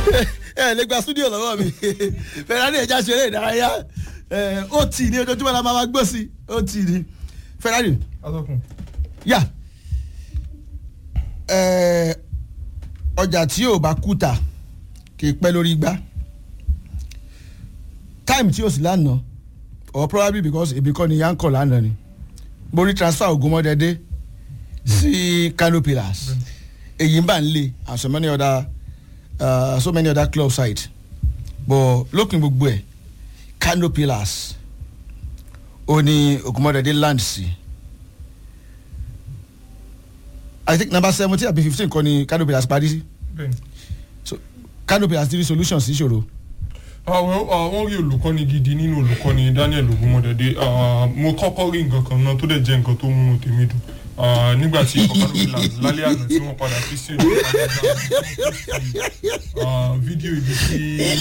ẹ lè gba studio lọ́wọ́ mi Ferrari ẹja ṣeré ìdárayá ó tì ní ojoojúmọ́ la máa gbó sí ó tì ní Ferrari atọ́kùn. yà ọjà tí yóò bá kúta kì í pẹ́ lórí igbá time tí yóò sì lánàá or probably because ebi kọ́ ni yankọ̀ lánàá ni mo rí transfer Ògúnmọ́dẹ́dẹ́ sí Kano Pillars èyí ń bà ń lé and so many other uh, so many other club side but lópin gbogbo ẹ̀ Kano Pillars ó ní Ògúnmọ́dẹ́dẹ́ land sí I think number seventeen àbí fifteen kọ́ ni Kano Pillars parí sí bẹ́ẹ̀ni. so Kano Pillars ti rí solution sí ìṣòro. àwọn àwọn rí olùkọ́ni gidi nínú olùkọ́ni Daniel Ogunmọdẹdẹ mo kọ́kọ́ rí nǹkan kan náà tó dẹ̀ jẹ́ nǹkan tó múnú tèmi dùn Ah, nígbà tí Kano Pillars lálẹ́ àná tí wọ́n padà fi sí ìlú fídíò ibi tí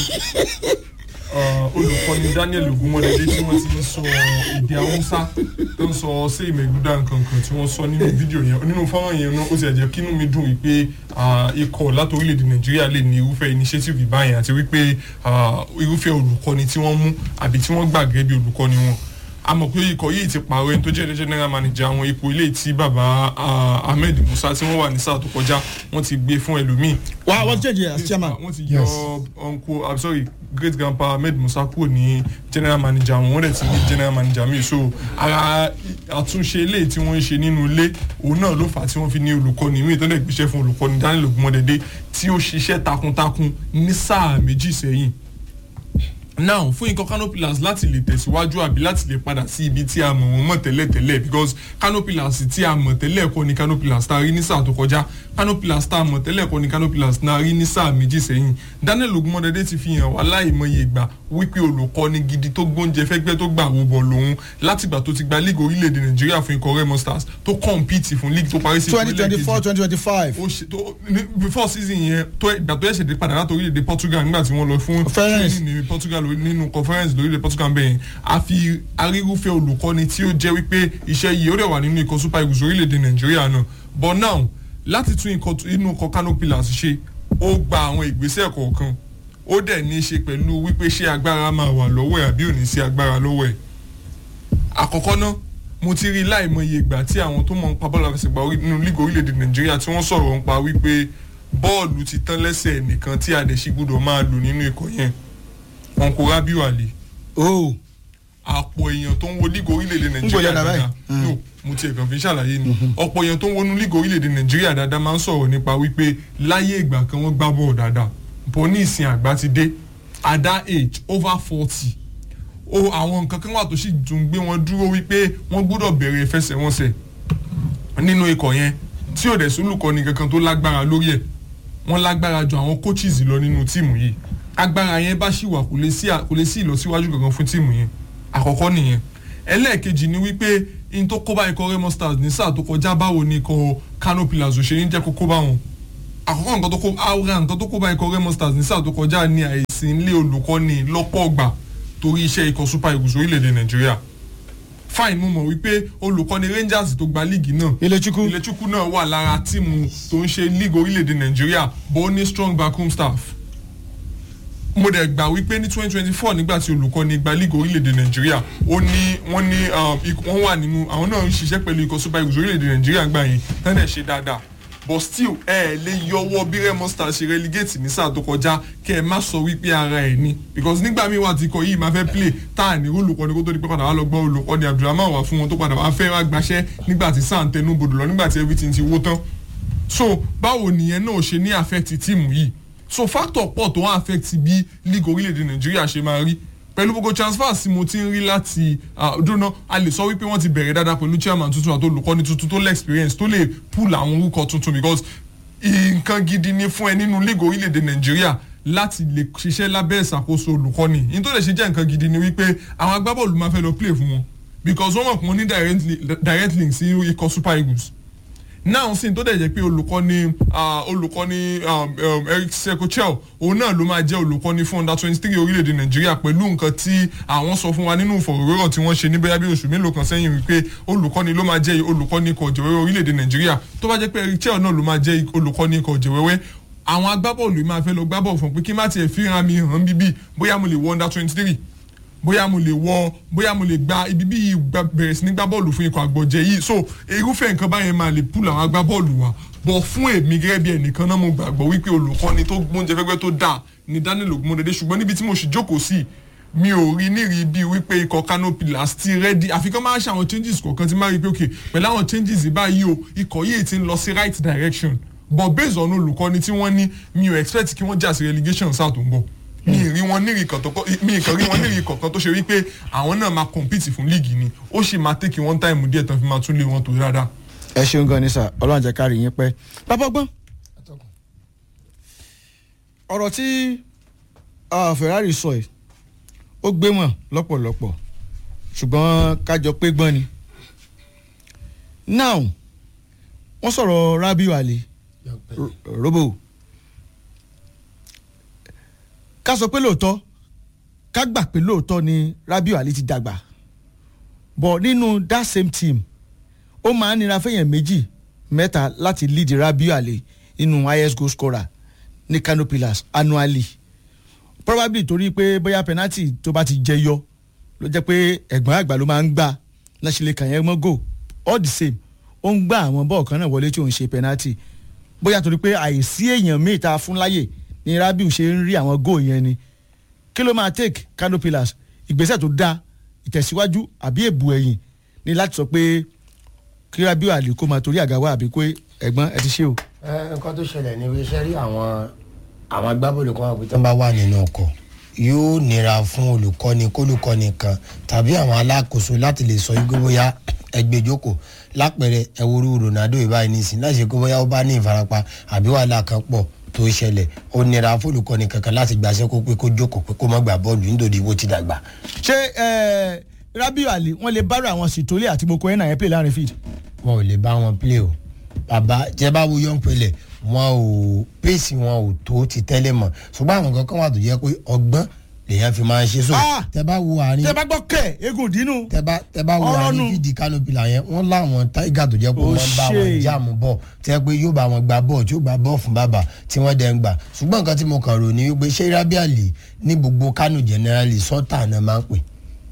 ah, olùkọ́ni Daniel Ogunmọdẹdẹ tí wọ́n ti ń sọ èdè Haúsá tó ń sọ sí ìmẹ̀gúdà nǹkan kan tí wọ́n sọ nínú fídíò yẹn nínú fọ́nrán yẹn náà ó ti ẹ̀jẹ̀ kínú mi dùn wípé ah, ikọ̀ láti orílẹ̀-èdè Nàìjíríà lè ní irúfẹ́ initiative ìbáyẹn àti wípé ah, irúfẹ́ olùkọ́ni tí wọ́n mú àbí tí wọ́n gbà gẹ́gẹ́ bí olùkọ́ni wọn a mọ̀ pé ikọ̀ yìí ti pààrọ̀ ẹni tó jẹ́ general manager àwọn ipò ilé tí baba ah, Ahmed Musa tí wọ́n wà ní sáà tó kọjá wọ́n ti gbé fún ẹlòmíì. wà wọ́n change as chairman. wọ́n ti yọ uncle i'm sorry great grandpa Ahmed Musa kúrò ní general manager wọn wọ́n dẹ̀ ti ní general manager mi so ara àtúnṣe ilé tí wọ́n ń ṣe nínú ilé òun náà ló fà á tí wọ́n fi ní olùkọ́ni míì tó dẹ̀ gbéṣẹ́ fún olùkọ́ni Daniel Ogunmọdẹdẹ tí ó ṣiṣẹ́ takuntakun ní sáà méjì sẹ́yìn now fún ikọ̀ Kano Pillars láti lè tẹ̀síwájú àbí láti lè padà sí ibi tí a mọ̀ wọ́n mọ̀ tẹ́lẹ̀ tẹ́lẹ̀ because Kano Pillars tí a mọ̀ tẹ́lẹ̀ kọ́ ni Kano Pillars tá a rí ní sáà tó kọjá Kano Pillars tá a mọ̀ tẹ́lẹ̀ kọ́ ni Kano Pillars tá a rí ní sáà méjì sẹ́yìn Daniel Ogunmọdẹdẹ ti fi hàn wá láìmọye ìgbà wípé olùkọ́ni gidi tó gbóúnjẹ fẹ́gbẹ́ tó gbà wó bọ̀ lòun látìgbà tó ti gba league orílẹ̀-èdè Nàìjíríà fún ikọ̀ Remo Stars tó compete fún league tó parí sí twenty twenty four twenty twenty five. ó ṣe tó ní- before season yẹn tó ìgbà tó ẹ̀ṣẹ̀ dé padà láti orílẹ̀-èdè Portugal nígbà tí wọ́n lọ fún Conference. training ní Portugal lórí- nínú conference lórílẹ̀ Portugal bẹ́ẹ̀ yẹn a fi arírúfẹ́ olùkọ́ni tí ó jẹ́ wípé iṣẹ́ yìí ó dẹ̀ wà nínú ikọ̀ Super Eagles orílẹ̀-èdè Nàìjíríà náà but now láti tún ikọ̀ tó- inú ikọ̀ Kano Pillars ṣe ó gba àwọn ìgbésẹ̀ kọ̀ọ̀kan ó dẹ̀ ní í ṣe pẹ̀lú wípé ṣé agbára máa wà lọ́wọ́ ẹ̀ àbí ò ní sí agbára lọ́wọ́ ẹ̀ àkọ́kọ́ náà mo ti rí láìmọye ìgbà tí àwọn tó mọ̀ ń pa bọ́ọ̀lù àfẹsẹ̀gbá orí- nínú lígò orílẹ̀-èdè nàìjíríà tí wọ́n sọ̀rọ̀ ń pa wípé bọ́ọ̀lù ti tán lẹ́sẹ̀ nìkan tí àdẹ̀sí gbọ́dọ̀ máa lò nínú ikọ̀ yẹn wọn kò rábíù àlè oh àpọ̀ èèyàn tó ń wo lígò orílẹ̀-èdè gbọ́dọ̀ nàìjíríà dà báyìí. dáadáa no mo tiẹ̀ kàn fi ṣàlàyé ni ọ̀pọ̀ èèyàn tó ń wọnú lígò orílẹ̀-èdè nàìjíríà dáadáa máa ń sọ̀rọ̀ nípa wípé láyé ìgbà kan wọ́n gbá bọ́ọ̀ dáadáa bọ́ ní ìsìn àgbà ti dé at that age over forty o àwọn nǹkan kan wà tó sì tún gbé wọn dúró wípé wọ́n gbọ́dọ̀ bẹ̀rẹ̀ ìfẹsẹ̀wọnsẹ̀ nínú ikọ̀ yẹn tí ò dẹ̀ sólùkọ́ni kankan tó lágbára lórí ẹ̀ wọ́n lágbára ju àwọn coaches lọ nínú tíìmù yìí agbára yẹn bá ṣì wà kò lè sí kò lè sí ìlọsíwájú kankan fún tíìmù yẹn àkọ́kọ́ nìyẹn ẹlẹ́ẹ̀kejì ni wípé in tó kó bá ikọ̀ Remo Stars ní sáà tó kọjá báwo ni ikọ̀ Kano Pillars ò ṣe ní jẹ́ kó kó bá wọn àkọ́kọ́ nǹkan tó kó àwòrán nǹkan tó kó bá ikọ̀ Remo Stars ní sáà tó kọjá ní àìsí ilé olùkọ́ni lọ́pọ̀ ọgbà torí iṣẹ́ ikọ̀ Super Eagles orílẹ̀-èdè Nàìjíríà fine mo mọ̀ wípé olùkọ́ni Rangers tó gba líìgì náà Ilé-Chukwu Ilé-Chukwu náà wà lára tíìmù tó ń ṣe league orílẹ̀-èdè Nàìjíríà bó ó ní strong backroom staff mo dẹ̀ gbà wípé ní twenty twenty four nígbà tí olùkọ́ni gba league orílẹ̀-èdè Nàìjíríà ó ní wọ́n ní um, ikọ̀- wọ́n wà nínú àwọn náà ń ṣiṣẹ́ pẹ̀lú ikọ̀ Super Eagles orílẹ̀-èdè Nàìjíríà gbà yẹn tán dẹ̀ ṣe dáadáa but still ẹ ẹ lè yọwọ́ bí Remo Stars ṣe relegate ní sáà tó kọjá kẹ ẹ má sọ wípé ara ẹ ní because nígbà míì wà tí ikọ̀ yìí máa fẹ́ play tá à ní olùkọ́ni kó tó di pé padà wá lọ gbọ́ olùkọ́ni Abdulrahman wà fún wọn tó padà wá fẹ́ wá gbaṣẹ́ nígbà tí sáà ń tẹnu bodò lọ nígbà tí everything ti wó tán so báwo nìyẹn náà ṣe ní affect tíìmù yìí so factor pọ̀ tó ń affect bí league orílẹ̀-èdè Nàìjíríà ṣe máa rí pẹ̀lú gbogbo transfers tí mo ti ń rí láti dúró a lè sọ wípé wọ́n ti bẹ̀rẹ̀ dáadáa pẹ̀lú chairman tuntun àti olùkọ́ni tuntun tó lè experience tó lè pull àwọn orúkọ tuntun because nǹkan gidi ni fún ẹ nínú league orílẹ̀-èdè Nàìjíríà láti lè ṣiṣẹ́ lábẹ́ ìṣàkóso olùkọ́ni ní tó lè ṣe jẹ́ nǹkan gidi ni wípé àwọn agbábọ́ọ̀lù máa fẹ́ lọ play fún wọn because wọ́n mọ̀ pé wọ́n ní direct li- direct link sí ikọ̀ Super Eagles náà sì tó dẹ̀ jẹ́ pé olùkọ́ni ah, olùkọ́ni um, um, Eric Sekochel òun náà ló máa jẹ́ olùkọ́ni fún under twenty three orílẹ̀-èdè Nàìjíríà pẹ̀lú nǹkan tí àwọn sọ fún wa nínú ìfọ̀rọ̀wérọ̀ tí wọ́n ṣe ní bóyá bí oṣù mélòó kan sẹ́yìn wípé olùkọ́ni ló máa jẹ́ olùkọ́ni ikọ̀ ọ̀jẹ̀wẹ́wẹ́ orílẹ̀-èdè Nàìjíríà tó bá jẹ́ pé Eric Chel náà ló máa jẹ́ olùkọ́ni ikọ̀ ọ̀jẹ̀wẹ́wẹ́ àwọn agbábọ́ọ̀lù yìí máa fẹ́ lọ gbábọ́ọ̀lù fún pé kí n má tiẹ̀ fíran mi hàn bíbí bóyá mo lè wọ under twenty three bóyá mo lè wọ bóyá mo lè gba ibi bí yìí gba- bẹ̀rẹ̀ sí ní gbá bọ́ọ̀lù fún ikọ̀ àgbọ̀jẹ̀ yìí so irúfẹ́ nǹkan báyẹn máa lè pull àwọn agbábọ́ọ̀lù wa bọ̀ fún èmi gẹ́gẹ́ bí ẹnìkan náà mo gbàgbọ́ wípé olùkọ́ni tó gbóúnjẹ fẹ́gbẹ́ tó dáa ni Daniel Ogunmọdédé ṣùgbọ́n níbi tí mo sì jókòó sí mi ò rí nírí bí wípé ikọ̀ Kano Pillars ti rẹ́dí àfi kán máa ṣe àwọn changes kọ̀ọ̀kan tí máa rí pé ok pẹ̀lú àwọn changes yìí báyìí o ikọ̀ yìí ti ń lọ sí right direction but based on olùkọ́ni tí wọ́n ní mi ò expect kí wọ́n jà sí relegation sáà tó ń bọ̀ mi ì rí wọn nírì kan tó kọ mi ì kàn rí wọn nírì kankan tó ṣe wípé àwọn náà máa compete fún líìgì ni ó sì máa take one time díẹ̀ tán fi máa tún lé wọn tó dáadáa. ẹ ṣeun gan ni sà ọlọ́run jẹ́ ká rí yín pẹ́ bàbá ọgbọ́n ọ̀rọ̀ tí ah, Ferrari sọ yìí ó gbé wọn lọ́pọ̀lọpọ̀ ṣùgbọ́n kájọ pé gbọ́n ni now wọ́n sọ̀rọ̀ Rabiu Ali Ro- robo ká sọ pé lóòótọ́ ká gbà pé lóòótọ́ ni Rabiu Ali ti dàgbà but nínú that same team ó máa ń nira fẹ́yàn méjì mẹ́ta láti lead Rabiu Ali nínú highest goal scorer ní Kano Pillars annually probably torí pé bóyá penalty tó bá ti jẹyọ ló jẹ́ pé ẹ̀gbọ́n àgbà ló máa ń gbà láṣìlẹ̀ kàn yẹn mọ́ go all the same ó ń gbà àwọn bọ́ọ̀ kan náà wọlé tí òun ṣe penalty bóyá torí pé àìsí èèyàn míì tá a fún láyè ni Rabiu ṣe ń rí àwọn goal yẹn ni kí ló máa take Kano Pillars ìgbésẹ̀ tó dáa ìtẹ̀síwájú àbí èbù ẹ̀yìn ni láti sọ pé kí Rabiu Ali kó máa torí àga wá àbí pé ẹ̀gbọ́n ẹ ti ṣe o. ẹ nǹkan tó ṣẹlẹ̀ ní iṣẹ́ rí àwọn àwọn agbábọ́ọ̀lù kan wà pé tó ń bá wà nínú ọkọ̀ yóò nira fún olùkọ́ni kólùkọ́ni kan tàbí àwọn alákòóso láti lè sọ yín pé bóyá ẹgbẹ́ ìjókòó lápẹẹrẹ ẹwúrú Ronaldo ìbáyìí nísìn láti ṣe pé bóyá ó bá ní ìfarapa àbí wàhálà kan pọ̀ tó ṣẹlẹ̀ ó nira fún olùkọ́ni kankan láti gbàṣẹ́ kó pé kó jókòó pé kó má gbà bọ́ọ̀lù nítorí bó ti dàgbà. ṣé ẹ, Rabiu Ali wọ́n lè bára àwọn sìtólé àti Moko ẹ̀ náà yẹn pè láàrin field. wọn ò lè bá wọn play o bàbá jẹ bá wo young pele wọn ò pèsè wọn ò tó ti tẹ́lẹ̀ mọ̀ ṣùgbọ́n àwọn kankan wà tó jẹ́ pé ọgbọ́n lèyàn fi máa ń ṣe so Ah! tẹ bá wo àárín tẹ bá gbọ́ kẹ̀ eégún dínú. tẹ bá tẹ bá wo Ọ̀rọ̀ nù. àárín fídì kánópì là yẹn wọn láwọn táìgà tó jẹ́ pé Ó wọ́n bá ṣe. wọn jáàmù bọ̀ tẹ pé yóò bá wọn gba bọ́ọ̀ tí yóò gba bọ́ọ̀ fún bàbá tí wọ́n dẹ̀ ń gbà ṣùgbọ́n nǹkan tí mo kàn rò ní wípé ṣé rábíàlì ní gbogbo kánò generally sọ́tà náà máa ń pè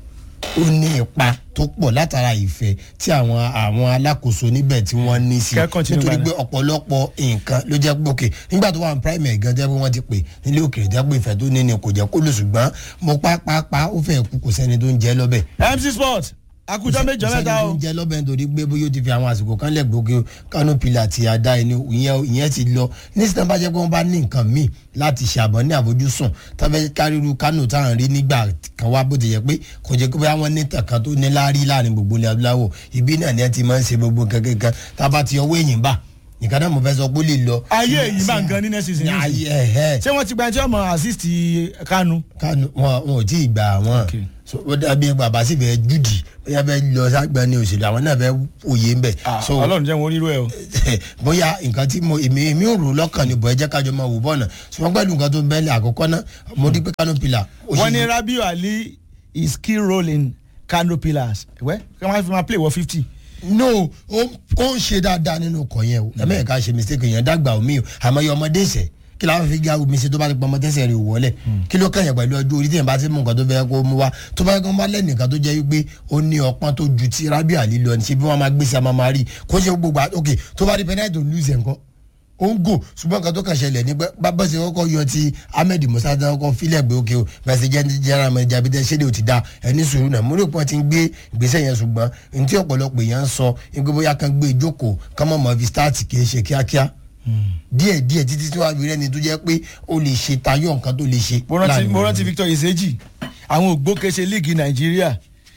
ó ní ipa tó pọ̀ látara ìfẹ́ tí àwọn àwọn alákòóso níbẹ̀ tí wọ́n ní sí Kẹ́ continue nítorí báyìí. pé ọ̀pọ̀lọpọ̀ nǹkan ló jẹ́ pé òkè nígbà tó wà ní primary gan jẹ́ pé wọ́n ti pè nílé òkèèrè jẹ́ pé ìfẹ́ tó ní ni kò jẹ́ kó lò ṣùgbọ́n mo pápápá ó fẹ́ kú kò sẹ́ni tó ń jẹ́ lọ́bẹ̀ MC Sport akujọ méjọ mẹ́ta o. ń jẹ́ lọ́bẹ̀ nítorí pé bóyá ó ti fi àwọn àsìkò kan lẹ̀ gbòógè Kano Pillars àti àdá ẹni ìyẹn ìyẹn ti lọ nísìnyí bá jẹ́ pé wọ́n bá ní nǹkan míì láti ṣàbọ̀ ní àfojúsùn tọ́fẹ́ káríru Kano táwọn rí nígbà kan wá bó ti yẹ pé kò jẹ́ pé bóyá wọ́n ní tàn kan tó ní láárí láàrin gbogbo ilẹ̀ adúláwọ̀ ibi náà ni ẹ ti máa ń ṣe gbogbo nǹkan kankan tá a bá ti ọwọ́ èyìn bá nǹkan náà mo fẹ́ sọ pé ó lè lọ. ayé èyí bá ń gan ní next season yìí. ayé ẹ̀ ẹ̀ ṣé wọ́n ti gba ẹni tí wọ́n mọ assist Kanu. kánú wọn wọn ò tí ì gbà wọn Okay. so ó dàbí bàbá sì fẹ́ júdì bóyá fẹ́ lọ ságbá ní òṣèlú àwọn náà fẹ́ òye ń bẹ̀ so Ọlọ́run jẹ́ wọn onírú ẹ o. bóyá nǹkan tí mo èmi èmi ò rò lọ́kàn ni bọ̀ ẹ jẹ́ kájọ máa wò bọ́ọ̀nà ṣùgbọ́n pẹ̀lú nǹkan tó ń bẹ́ẹ̀lẹ̀ àkọ́kọ́ náà mo rí pé Kano Pillars ó wọ́n ṣe- ní Rabiu Ali is key role in Kano Pillars. ẹ̀wẹ́ kí wọ́n fi máa play wọ fifty. no ó ó ń ṣe dáadáa nínú ọkọ̀ yẹn o ẹ̀mẹ́ ẹ̀ka ṣe mistake yẹn dàgbà omi o àmọ́ iye ọmọdé ìṣẹ́ kí la fi ga omi ṣe tó bá ti pọn ọmọ tẹ́sẹ̀ rẹ̀ wọlé kí ló kẹ́yìn pẹ̀lú ọjọ́ orí tíyẹn bá ti mú nǹkan tó fẹ́ kó mú wa tó bá yẹ kó bá lẹ́nìkan tó jẹ́ wípé ó ní ọpọ́n tó ju ti Rabiu Ali lọ ní ṣe bí wọ́n máa gbé sí àmọ́ máa rí kó ṣe gbogbo à- ok tó bá rí penalty tó lose nǹkan ó ń gò ṣùgbọ́n nǹkan tó kàn ṣẹlẹ̀ ní pé bábá ṣe kọ́kọ́ yọ ti Ahmed Musa tó kọ́kọ́ filẹ̀ gbé òkè o bẹ́ẹ̀ ṣe jẹ́ general manager bí tẹ́ ṣéde ò ti da ẹni sùúrù náà mo rí pọ́n ti ń gbé ìgbésẹ̀ yẹn ṣùgbọ́n ní tí ọ̀pọ̀lọpọ̀ èèyàn ń sọ ní pé bóyá kan gbé ìjókòó ká mọ̀ mọ́ fi start kì í ṣe kíákíá díẹ̀ díẹ̀ títí tí wàá fi rẹ́ni tó jẹ́ pé ó lè ṣe tayọ nǹkan tó lè ṣe. mo rántí láàrin mo wọn. rántí Victor Iseji àwọn ògbókèṣe líìgì Nàìjíríà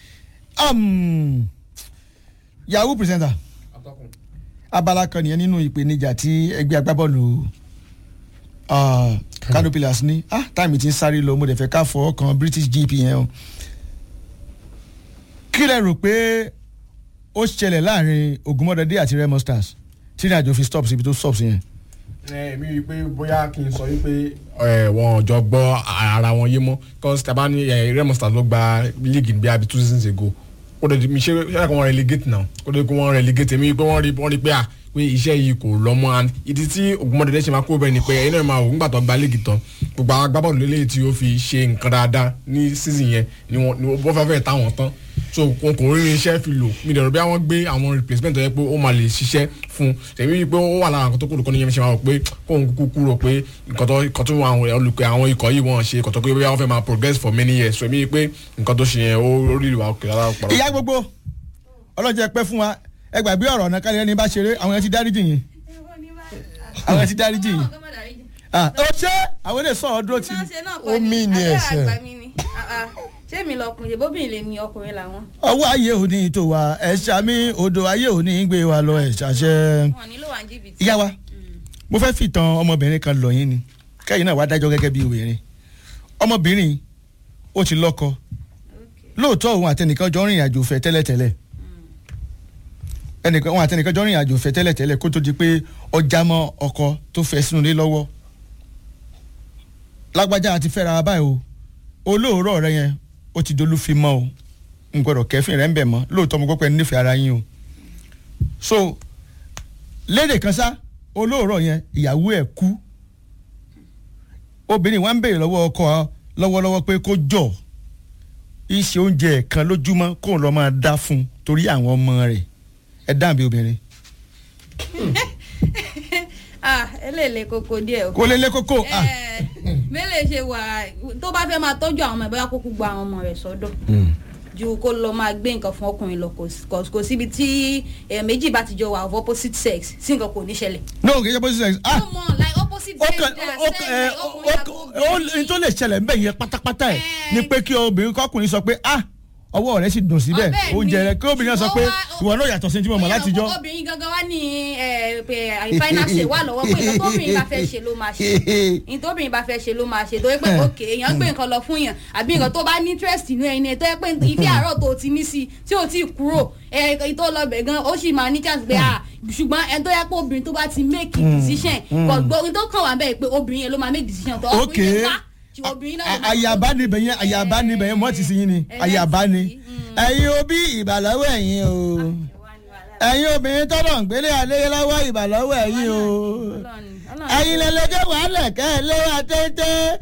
um, Yahoo presenter abala kan nìyẹn nínú ìpèníjà tí ẹgbẹ́ agbábọ́ọ̀lù uh, Kano Pillars ní ah táìmì ti ń sáré lọ mo dẹ̀ fẹ́ ká fọ́ kan British GP yẹn o kí lẹ rò pé ó ṣẹlẹ̀ láàrin Ògúnmọ́dẹ́dẹ́ àti Remo Stars tí ìrìnàjò fi stop síbi tó stop sí yẹn. èmi rí i pé bóyá kí n sọ wípé wọn ò jọ gbọ́ ara wọn yé mọ́ because tàbá ní eh, Remo Stars ló gba league bí abi two seasons ago ó kó dẹ̀ mi ṣe ṣe kó wọ́n relegate náà kó dẹ̀ kó wọ́n relegate mi pé wọ́n rí wọ́n rí pé à pé iṣẹ́ yìí kò lọ mọ́ and ìdí tí ògùnmọ̀dẹ̀dẹ̀ ṣe máa kó bẹ́ẹ̀ ni pé ẹ̀yin náà máa wò nígbà tó gba léègì tán gbogbo àwọn agbábọ́ọ̀lù lélẹ́yìí tí ó fi ṣe nǹkan dáadáa ní season yẹn ni wọ́n ni wọ́n fẹ́ fẹ́ táwọn tán so wọn kò rí irinṣẹ́ fi lò mi dẹ̀rọ bí wọ́n gbé àwọn replacement tó yẹ pé ó máa lè ṣiṣẹ́ fún tẹ̀mí wí pé ó wà lára nǹkan tó kúrò kọ́ ní yẹn ṣe máa wò pé kóun kúkú kúrò pé nǹkan tó nǹkan tó àwọn olùkọ́ àwọn ikọ̀ yìí wọ́n ṣe nǹkan tó pé bí wọ́n fẹ́ máa progress for many years so èmi wí pé nǹkan tó ṣe yẹn ó rí ìwà òkè lára pàrọ̀. ìyá gbogbo ọlọ́jẹ́ pẹ́ fún wa ẹ gbàgbé ọ̀rọ̀ ọ̀nà kárí ẹni bá ṣeré àwọn yẹn ti dáríjì yín àwọn yẹn ti dáríjì yín Ah, ó ṣe àwọn ilé sọ̀rọ̀ dúró ti Ó mí ni ẹ̀ṣẹ̀. ṣé mi lọkùnrin bóbìnrin lè ní ọkùnrin làwọn ọwọ́ ayé òní tó wa ẹ̀ṣà mi odò ayé òní gbé wa lọ ẹ̀ṣà ṣẹ́ wọn nílò wà ní jìbìtì. ìyá wa mo fẹ́ fìtàn ọmọbìnrin kan lọ yín ni kẹ́yìn náà wá dájọ́ gẹ́gẹ́ bí obìnrin ọmọbìnrin ó ti lọ́kọ lóòótọ́ òun àtẹnìkan jọ rìnrìn àjò fẹ́ tẹ́lẹ̀tẹ́lẹ̀ ẹnìkan òun àtẹnìkan jọ rìnrìn àjò fẹ́ tẹ́lẹ̀tẹ́lẹ̀ kó tó di pé ọjà mọ́ ọkọ tó fẹ́ sínú ilé lọ́wọ́ lágbájá àti fẹ́ra wa báyìí o olóòórọ̀ rẹ yẹn ó ti dolú fi mọ́ o n gbọ́dọ̀ kẹ́fìn rẹ̀ ń bẹ̀ mọ́ lóòótọ́ mo gbọ́ pé ẹ nífẹ̀ẹ́ ara yín o so lédè kan sá olóòórọ̀ yẹn ìyàwó ẹ̀ kú obìnrin wa ń béèrè lọ́wọ́ ọkọ lọ́wọ́lọ́wọ́ pé kó jọ iṣẹ́ oúnjẹ kan lójúmọ́ kóun lọ́ọ́ máa dá fún un torí àwọn ọmọ rẹ̀ ẹ dáhùn bí obìnrin ah eléèlé koko díẹ̀ o. kó lé lé kókó ah Ẹ, mélèé ṣe wà tó bá fẹ́ máa tọ́jú àwọn ọmọ ẹ̀ bóyá kó kú gba àwọn ọmọ rẹ̀ sọ́dọ̀ ju kó lọ máa gbé nǹkan fún ọkùnrin lọ kò sí- kò- kò síbi tí ẹ̀ méjì bá ti jọ wà of opposite sex sí nǹkan kò ní ṣẹlẹ̀. no kì í ṣe bó ṣe ṣe ah no more like opposite ó sex kàn they are ó saying kàn ẹ like ó ọkùnrin àti ó obìnrin. ní tó lè ṣẹlẹ̀ ńbẹ̀ yẹn pátápátá ẹ̀ Ẹ. ni pé kí obìnrin kọkùnrin sọ pé ah ọwọ́ rẹ̀ sì dùn síbẹ̀ Ọbẹ̀ oúnjẹ ni. rẹ̀ kí obìnrin náà sọ pé Ó wá- ìwọ náà yàtọ̀ sí tí mo mọ̀ látijọ́ Bóyá obìnrin gangan wá ní ẹ, pé finance wà lọ́wọ́ pé nǹkan tóbìnrin bá fẹ́ ṣe ló máa ṣe nǹkan tóbìnrin bá fẹ́ ṣe ló máa ṣe tó yẹ pé òkè èèyàn gbé nǹkan lọ fún yàn àbí nǹkan tó bá ní interest inú ẹni tó yẹ pé ibi àárọ̀ tó ti ní sí tí ò tí ì kúrò ẹ tó lọ bẹ̀ gan ó sì máa ní chance pé ah ṣùgbọ́n ẹni tó yẹ pé obìnrin tó bá ti make decision kò gbọ́ ohun tó kàn wá bẹ́ẹ̀ pé obìnrin yẹn ló máa make decision tó ok ọkùnrin yẹn wá tí obìnrin náà ló máa- àyàbá níbẹ̀ yẹn àyàbá níbẹ̀ yẹn mọ́ ti sin yín ni Ẹ àyàbá ni láti sí, mm. ẹ̀yin òbí ìbàlọ́wọ́ ẹ̀yin o ẹ̀yin obìnrin tọ́lọ̀ ń gbélé alẹ́ lọ́wọ́ ìbàlọ́wọ́ ẹ̀yin o Ọlọ́run- Ọlọ́run- ẹ̀yin lẹ́lẹ́jọ́ wàhálà kẹ́ ẹ lé wa tẹ́tẹ́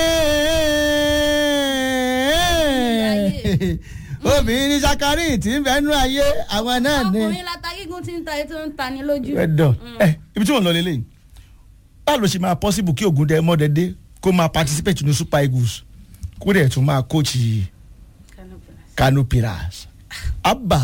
obìnrin ní sakari tí ń bẹ nú ayé àwọn náà ni. ọkùnrin lata gígùn tí ń ta ètò ń ta ni lójú. ẹ̀dọ̀ ẹ ibi tí wọ́n lọ lélẹ̀ báwo ló ṣe máa possible kí Ògúndé Mọ́dẹ̀dé kó máa participate ní Super Eagles kó dẹ̀ tún máa coach Kano Pillars abba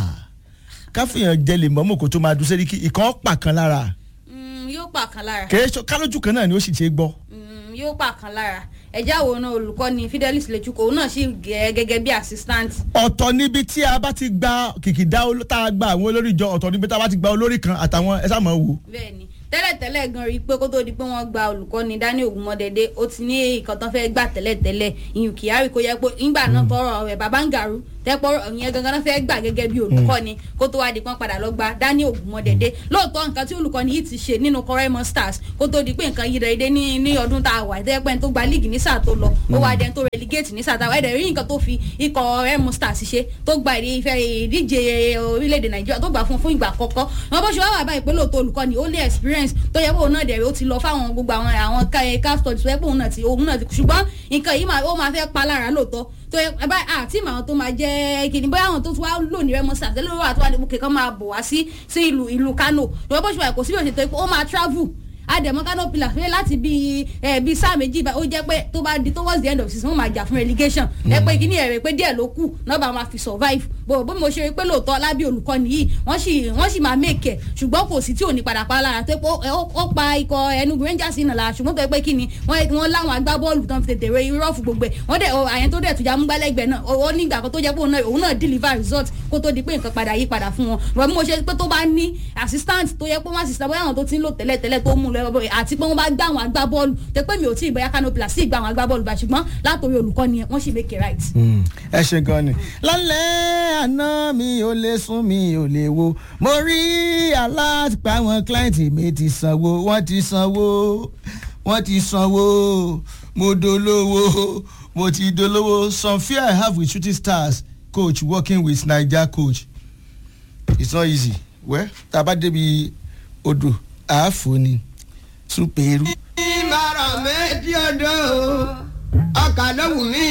káfíàn jẹlẹ mọ́mọ́ kó tó máa dùn sẹ́ríkì ìkan pa kan lára Mm, yóò pa kan lára kèé sọ kálójú kan náà ni ó sì ṣe gbọ́ Mm, yóò pa kan lára ẹjẹ àwòrán olùkọ́ni Fidelis Lechukwu òun náà sì gẹ gẹ́gẹ́ bí assistant. ọ̀tọ̀ níbi tí a bá ti gba kìkìdá olo- tá a gba àwọn olórí jọ ọ̀tọ̀ níbi tá a bá ti gba olórí kan àtàwọn ẹ sáà mọ̀ wò. bẹ́ẹ̀ni tẹ́lẹ̀tẹ́lẹ̀ gan rí i pé kó tó di pé wọ́n gba olùkọ́ni Daniel Ogunmọ́dẹ́dẹ́ ó ti ní nǹkan tán fẹ́ gbà tẹ́lẹ̀tẹ́lẹ̀ ìyún Kyari kó yẹ pé ńgbà náà tọrọ rẹ̀ Babangaru tẹ́pọ̀ ìyẹn gangan náà fẹ́ gbà gẹ́gẹ́ bí olùkọ́ni kó tó wá di pọ́n padà lọ gba Daniel Ogunmọ́dẹ́dẹ́ lóòótọ́ nǹkan tí olùkọ́ni yìí ti ṣe nínú Kọ́rẹ́mọ Stars kó tó di pé nǹkan yìí rẹ̀ dé ní ní ọdún tá a wà tẹ́pẹ́ tó gba líìgì ní sáà tó lọ ó wá dẹni tó relegate ní sáà tá a wà ẹ̀dẹ̀ rí nǹkan tó fi ikọ̀ Kọ́rẹ́mọ Stars ṣe tó gba ìfẹ́ ìdíje orílẹ̀-èdè Nàìjíríà tó gbà fún fún ìgbà àkọ́kọ́ wọn bó ṣe wá wà báyìí pé lóòótọ́ olùkọ́ni ó ní experience tó yẹ pé òun náà dẹ̀rẹ̀ ó ti lọ fáwọn gbogbo àwọn àwọn caf studies tó yẹ pé òun náà ti òun náà ti ṣùgbọ́n nǹkan yìí máa- ó máa fẹ́ pa lára lóòótọ́ tó yẹ báyìí àti ìmọ̀ àwọn tó máa jẹ́ kìnnì bóyá àwọn tó tún wá lò ní Remo Stars tẹ́lẹ̀ ló wà tó wà ní kẹ̀kọ́ máa bọ̀ wá sí sí ìlú ìlú Kano ìwọ́n bó ṣe wà kò síbi òṣèlú tó yẹ pé ó máa travel àdèmọ Kano Pillars pé láti bí ẹ bí sáà méjì bá ó jẹ́ pé tó bá di towards the end of season wọ́n máa jà fún relegation ẹ pé kíní ẹ̀rẹ̀ pé díẹ̀ ló kù náà bá máa fi survive bó bó mo ṣe rí pé lóòótọ́ lábí olùkọ́ni yìí wọ́n sì wọ́n sì máa make ẹ̀ ṣùgbọ́n kò sí tí ò ní padà pa lára tó pé ó- ó ó pa ikọ̀ Enugu Rangers náà lára ṣùgbọ́n tó yẹ pé kíni wọ́n wọ́n láwọn agbábọ́ọ̀lù tán fi tètè re irọ́ fún gbogbo ẹ̀ wọ́n dẹ̀ ọ- àyẹn tó dẹ̀ tùjà múgbálẹ́gbẹ̀ẹ́ náà ó ó ní ìgbà kan tó jẹ́ pé òun náà òun náà deliver result kó tó di pé nǹkan padà yí padà fún wọn wọ́n bí mo ṣe pé tó bá ní assistant tó yẹ pé wọ́n assistant bóyá àwọn tó ti ń lò tẹ́lẹ̀ tẹ́lẹ̀ tó mú lọ àti pé wọ́n bá gbá àwọn agbábọ́ọ̀lù tẹ́ pé mi ò tí ì bóyá Kano Pillars sí ìgbà àwọn agbábọ́ọ̀lù bá ṣùgbọ́n látòrí olùkọ́ni yẹn wọ́n sì make it right. ẹ ṣe gan ni. lálẹ́ àná mi ò lè sùn mi ò lè wo mo rí aláàpá àwọn kílàǹtì mi ti sanwó wọ́n ti sanwó wọ́n ti sanwó mo dolówó mo ti dolówó some fear I have with shooting stars kò coach working with naija coach it's not easy well tá a bá débi odò àáfò ni súpèrú. ìmọ̀ràn méjì odò ọkà ló wù mí